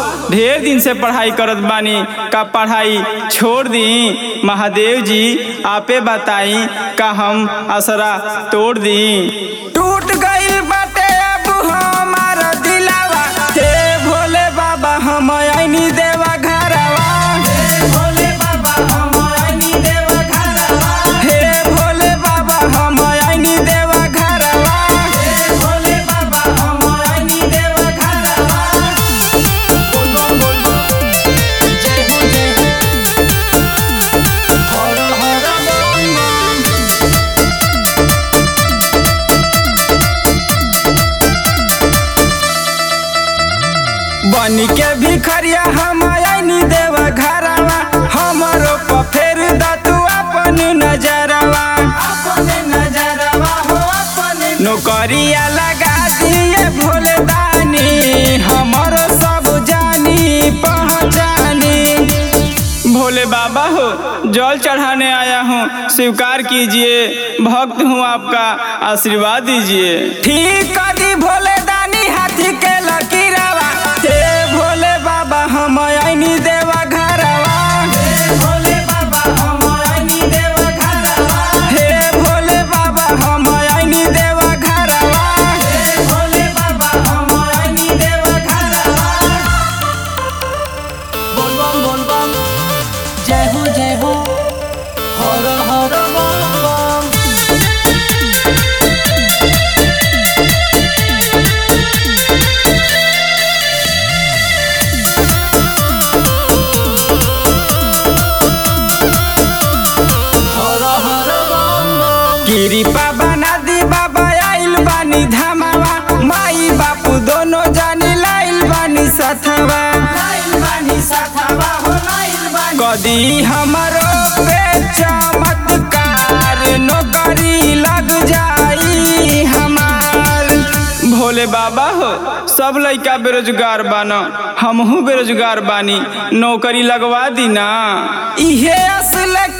ढेर दिन से पढ़ाई करत बानी का पढ़ाई छोड़ दी महादेव जी आपे बताई का हम असरा तोड़ दी टूट गइल बाटे अब हमार दिलावा हे भोले बाबा हम आईनी देवा घरवा हे भोले बाबा हम आईनी देवा घरवा हे भोले बाबा हम आईनी देवा घरवा हे भोले बाबा हम आईनी देवा घरवा बोल बोल बोल बोल जय हो जय हो हर हर बोल बोल बन के भिखरिया हम आईनी देवा घरवा हमरो पर फेर द तू अपन नजरवा अपन नजरवा हो अपन नौकरिया लगा दिए भोले दानी हमरो सब जानी पहचानी भोले बाबा हो जल चढ़ाने आया हूँ स्वीकार कीजिए भक्त हूँ आपका आशीर्वाद दीजिए ठीक कर दी भोले दानी हाथी के लकीरावा हे भोले बाबा हम आईनी देवा घरवा हे भोले बाबा हम आईनी देवा घरवा हे भोले बाबा हम आईनी देवा घरवा हे भोले बाबा हम आईनी देवा घरवा बोल बम बोल बम जय हो जय हो हर हर बम बम हर हर बम बम कृपा बना दी बाबा आइल बानी धामावा माई बापू दोनों जानी लाइल बानी सथवा लाइल बानी सथवा हो लाइल बानी कदी हमरो पे चमत्कार नौकरी लग जाई हमार भोले बाबा हो सब लइका बेरोजगार बाना हमहू बेरोजगार बानी नौकरी लगवा दी ना इहे असल